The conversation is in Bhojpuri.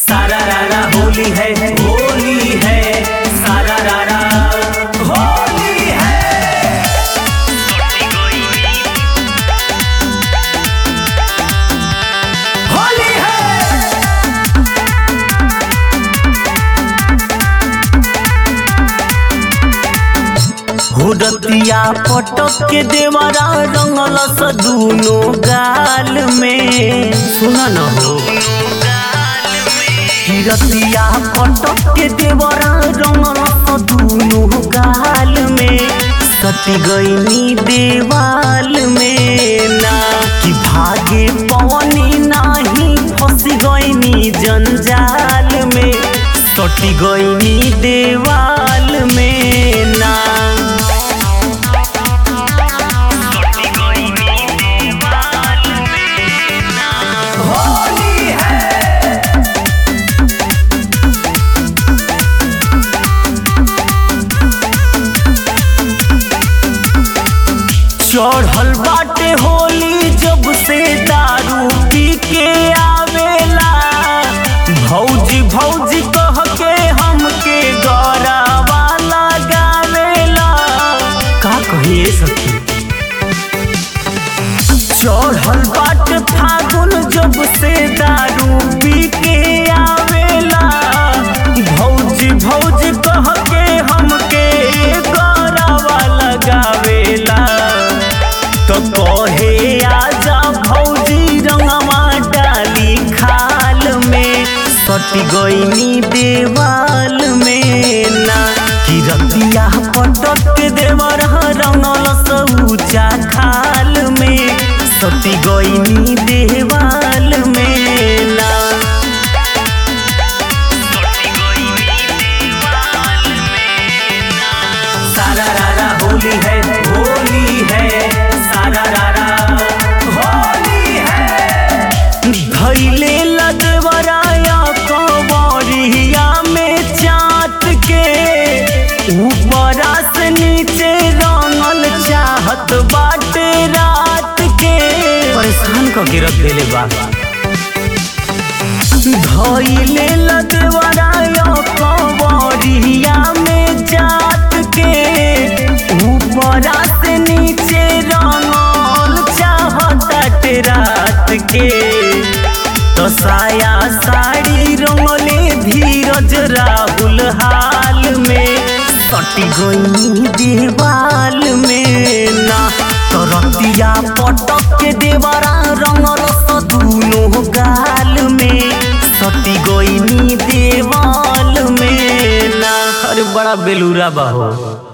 सारा रारा होली है होली है सारा रारा होली है होली है हुरतिया पटक के देवरा रंगल स दूनो गाल में सुन न हो हिरतिया पटक के देवरा रंगल स दूनो गाल में सटी गईनी देवाल में ना कि भागे पवनी नाही फंस गईनी जंजाल में सटी गईनी देवाल में ना होली है चढ़ल बाटे होली जब से दारू पी के आवेला भौजी भौजी कह के हमके गौरावा लगावेला का कहिए सखी चढ़ल बाट फागुन जब से दारू पी के आवेला भौजी भौजी कह के हमके गौरावा लगावेला तो कहे आजा भौजी रंगवा डाली खाल में सटी गईनी देवाल में ना कि रतिया पटक के देवर रंगल सऊचा खाल में सटी गईनी देवाल में ना सारा रारा होली है होली है सारा रारा होली है धैले लदवराया कंवरिया में चाट के ऊपरा से नीचे रंगल चाहत बाटे रात के परेशान क के रख देले बा धैले लदवराया कंवरिया में जात के ऊपरा से नीचे रंगल चाहत रात के तो साया साड़ी रंगले धीरज राहुल हाल में सटी गई देवाल में ना तो रतिया पटक के देवरा रंगल स दूनो गाल में सटी गई देवाल में ना अरे बड़ा बेलूरा बा हो